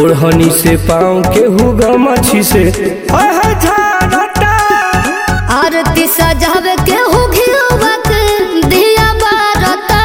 ओढ़नी से पाँव के हुगा मछी से हाय हाय झारता आरती सजावे के हो घियोवत दिया बारता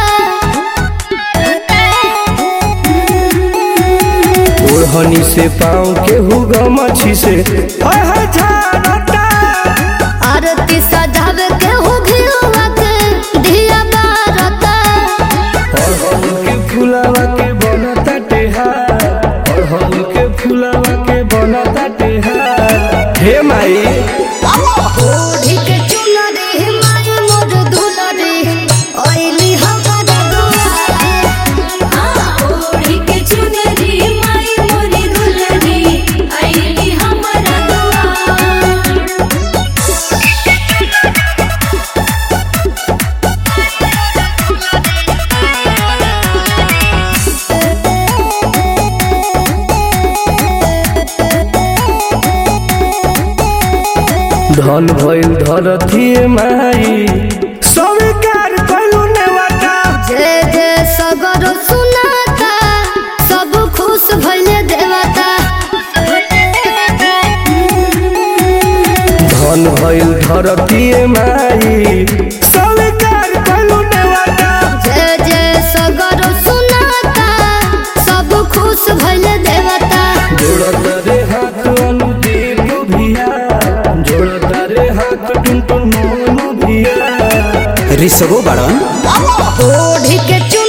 ओढ़नी से पाँव के हुगा मछी से हाय हाय झारता आरती सजावे के हो घियोवत दिया बारता अड़हुल के फुलावा के बनता टेहार अड़हुल के फुलावा के बनता टेहार हे माई ओढ़ी के चुनरी माई मोर दुलरी ओइली हमारा दुआरे ओढ़ी के चुनरी माई मोरी दुलरी आईली हमारा दुआर धन भइल धरती माई स्वीकार कइलू नेवाटा जय जय सगर सुनाता सब खुश भइले देवता धन भइल धरती माई स्वीकार कइलू नेवाटा जय जय सगर सुनाता सब खुश भइले देवता जोड़त रे हाथ अनुदीप भिया जोड़त रे हाथ टुनटुन मोनू भिया ऋषभो बाड़न ओढ़ी के चु